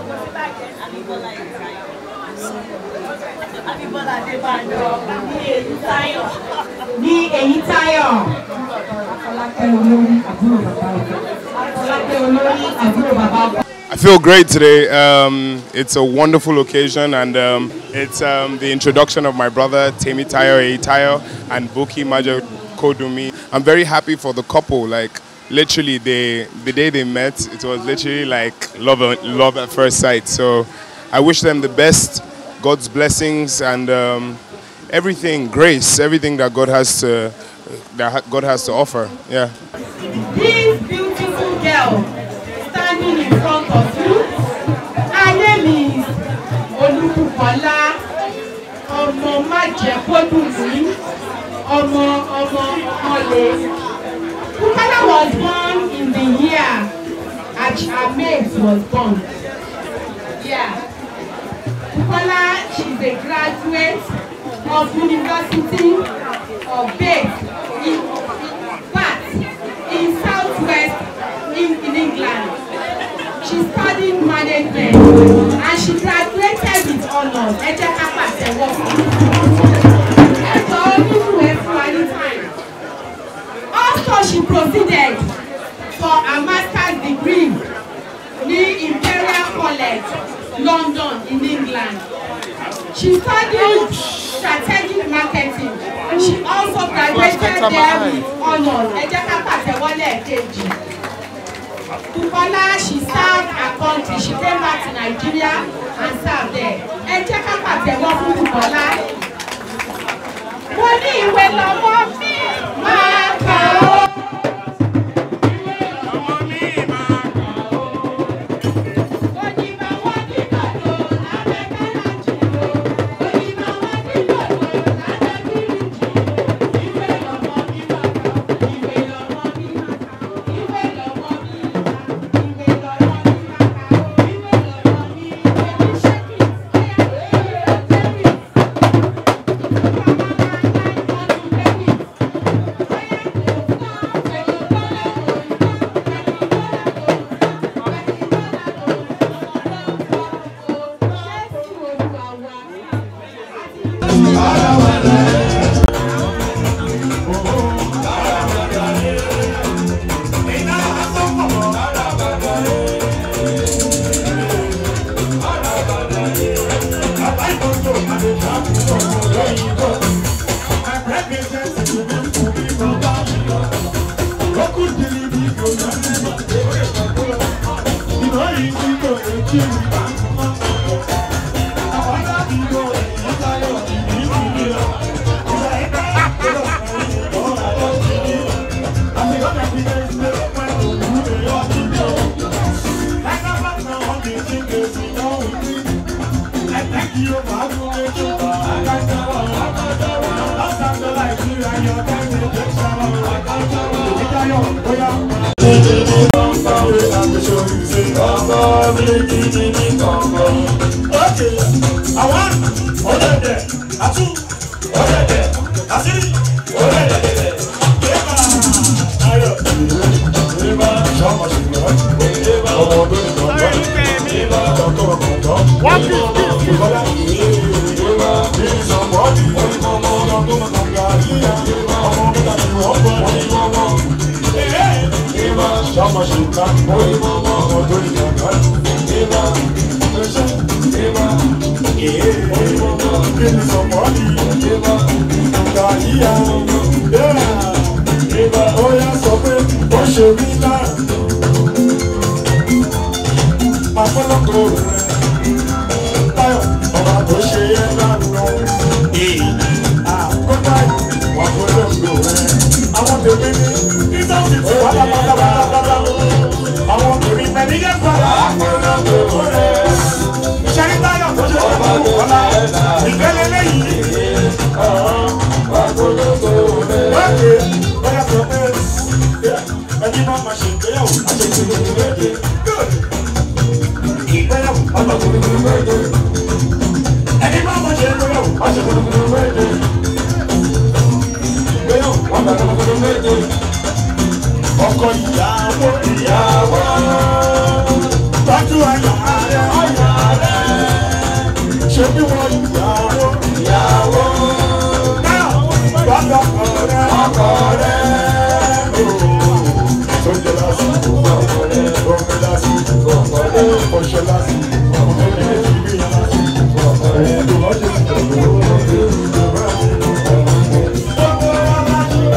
Ní èyí táyọ̀. Afọlákẹ́ olórí àbúrò bàbá ọkọ. Afọlákẹ́ olórí àbúrò bàbá ọkọ. I feel great today. Um, it's a wonderful occasion, and um, it's um, the introduction of my brother Temi Tayo Eitayo and Buki Majo Kodumi. I'm very happy for the couple. Like literally, they the day they met, it was literally like love, love at first sight. So I wish them the best, God's blessings, and um, everything, grace, everything that God has to that ha- God has to offer. Yeah. This beautiful girl standing in front of you, her name is Olúbùkọ́lá ọmọ májẹ̀kọ́dùnmí ọmọ ọmọ ọlẹ̀. Bukola was born in the year Achames was born. Yeah. Bukola, she's a graduate of University of Bath in, in Bath in Southwest in, in England. She studied management and she graduated with honours. Ẹ jẹ́ ká pàtẹ́wọ́ fún un. Ẹ jọ nínú ẹ fún wa ní time. Also she proceeded for a master's degree ní Imperial College, London in England. She studied strategic marketing. She also graduated there with honours. Ẹ jẹ́ ká pàtẹ́wọ́ lẹ́ẹ̀kejì. Bukola she served her country. She came back to Nigeria and served there. Ẹ jẹ́ ká pàtẹ́wọ́ fún Bukola. Mo ní ìwé lọ́mọ mi máa kà ó. What is this? Àwọn obìnrin pẹ̀lú yẹn fara. Ìṣẹ́rí táyọ̀ tó ṣe fún ọmọ ọ̀la. Ìgbẹ́lẹ̀ lẹ́yìn. Lókè bóyá sọ pé ẹni máa ma ṣe ìgbéyàwó àṣetì gbogbo méje. Ìgbéyàwó ọmọ gbogbo méje. Ẹni máa ma ṣe ìgbéyàwó àṣetì gbogbo méje. Ìgbéyàwó ọmọ gbogbo méje. Ọkọ ìyàwó ìyàwó. Tọ́jú àyà rẹ̀ àyà rẹ̀. Ṣé bí wọ́n ìyàwó ìyàwó? Náà wọ́n ọkọ rẹ̀ ọkọ rẹ̀. Sọ́jà lásìkò ọkọ rẹ̀. Ọkọ lásìkò ọkọ rẹ̀. Ọṣọ lásìkò ọkọ rẹ̀. Ìgbéyà lásìkò ọkọ rẹ̀. Ìdòwọ́jọ́ ìjọba ọkọ rẹ̀. Ìjọba ọkọ rẹ̀.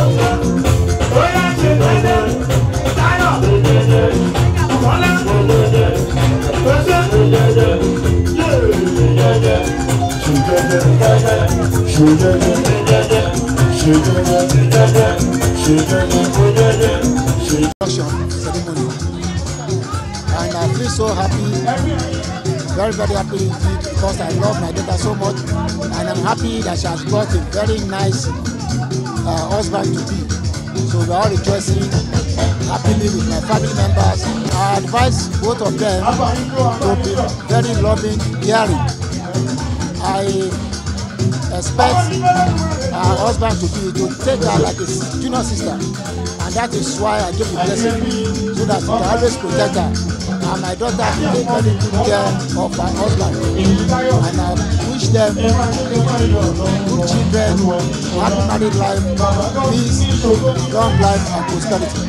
introduction ceremony. And I feel so happy, very, very happy indeed because I love my daughter so much. And I'm happy that she has got a very nice uh, husband to be. So we're all rejoicing happily with my family members. I advise both of them to be very loving, caring. I expect her husband to be to take her like a s- junior sister and that is why I give the blessing so that he can always protect her and my daughter will take very good care of her husband and I wish them good children happy married life peace long life and prosperity.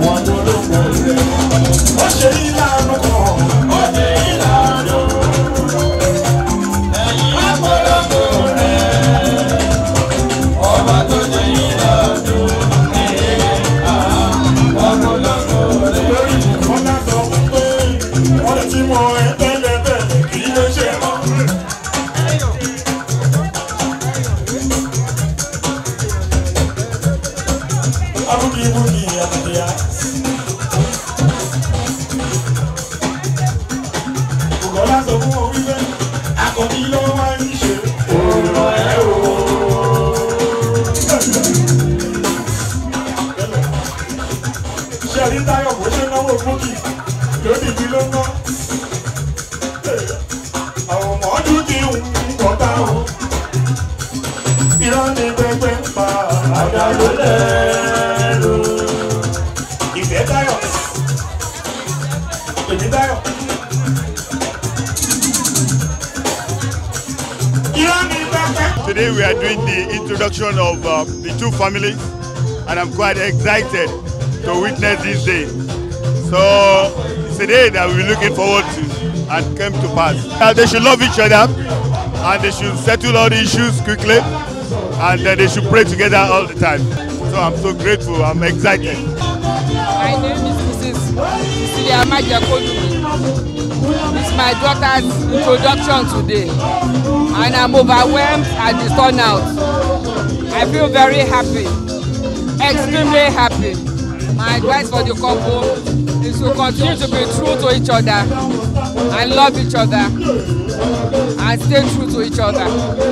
Ó ṣe ìlànà kan, ó ṣe ìlànà. Ẹ̀yin àpọ̀lọpọ̀ rẹ̀, ọba tó ṣe ìlànà. Àpọ̀lọpọ̀ rẹ̀. Lórí ìfọ́nà sọ pé wọ́n ti mọ ẹ tẹ́lẹ̀ bẹ́ẹ̀ kì í lè ṣe mọ́. Abúkí-búkí àbúkíyá. Bùkọ́lá sọ fún wọn wípé akọni ló wá ń ṣe òòrùn ẹ̀ o. Ṣé ẹni táyọ̀ bó ṣe náwó búkì lódìdí ló ná? Àwọn ọmọ ọdún ti ń pọ̀tà o. Irọ́ ni pẹpẹ ń pa àdàlú lẹ́nu. Ìfẹ́ táyọ̀. Èmi táyọ̀. Irọ́ ni pẹpẹ. Today we are doing the introduction of uh, the two families and I'm quite excited to witness this day. So it's a day that we're looking forward to and came to pass. Uh, they should love each other and they should settle all the issues quickly and uh, they should pray together all the time. So I'm so grateful, I'm excited. My name is Mrs. Cecilia Majakodumi. It's my daughter's introduction today, and I'm overwhelmed at the turnout. I feel very happy, extremely happy. My advice for the couple is to continue to be true to each other and love each other and stay true to each other.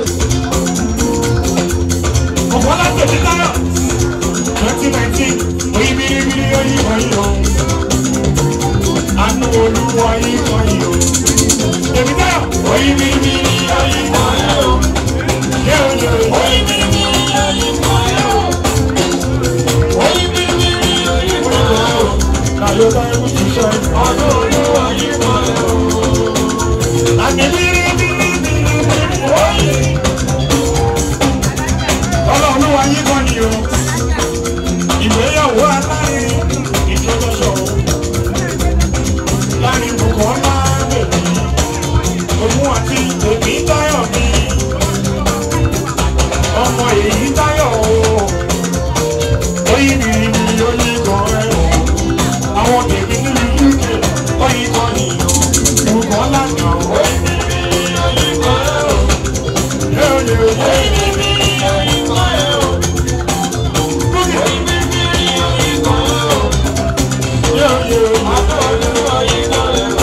Ọ̀pọ̀lá tèmi táyọ̀. Twenty nineteen, oyin biribiri oyin oyin o. Àánú olúwa yín oyin o. Tèmi táyọ̀. Oyin biribiri oyin oyin o. Yé o yé o. Oyin biribiri oyin oyin o. Oyin biribiri oyin oyin o. Kàló táyọ̀ kò ṣiṣẹ́. Àánú olúwa yín oyin o. Àmì biribiri oyin. Ọlọ́run wa yín kan ni o. Ìgbéyàwó alárinrin ìjọjọsọ o. oyin mi ni oyin kan ẹ̀ àwọn tèmi nílùú uk oyin kan nìyàn ìwúkọ́ lánàá oyin mi ni oyin kan ẹ̀ yóò yóò yóò. oyin mi ni oyin kan ẹ̀ oyin mi ni oyin kan ẹ̀ yóò yóò yóò. oyin kan ẹ̀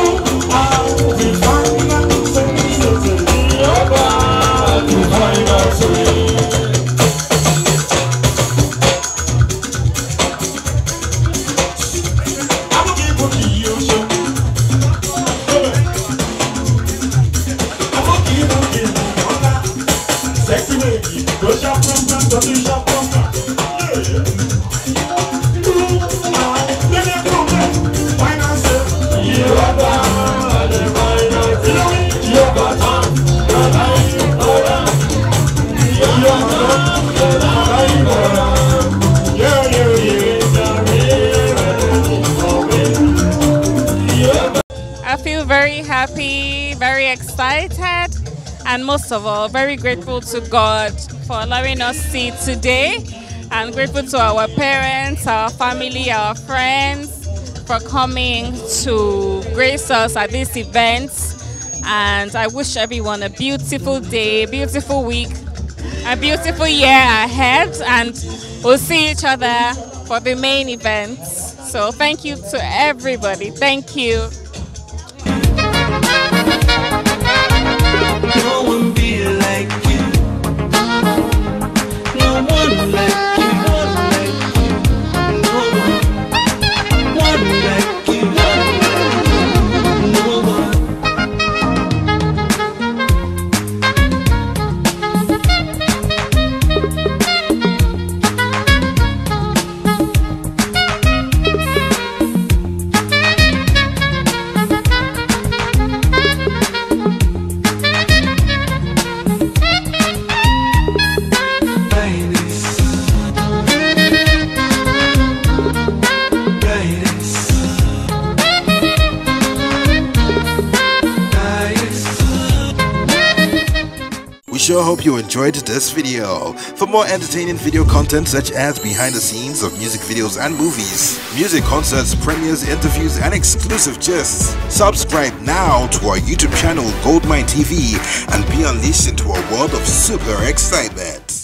Sexy lady, go shop from front, go to shop from front. Yeah. I feel very happy, very excited, and most of all, very grateful to God for allowing us to see today. And grateful to our parents, our family, our friends for coming to grace us at this event. And I wish everyone a beautiful day, beautiful week, a beautiful year ahead. And we'll see each other for the main events. So thank you to everybody. Thank you. No one be like you. No one like you. One like you. No one. One like you. No one. We sure hope you enjoyed this video. For more entertaining video content such as behind the scenes of music videos and movies, music concerts, premieres, interviews, and exclusive gists, subscribe now to our YouTube channel Goldmine TV and be unleashed into a world of super excitement.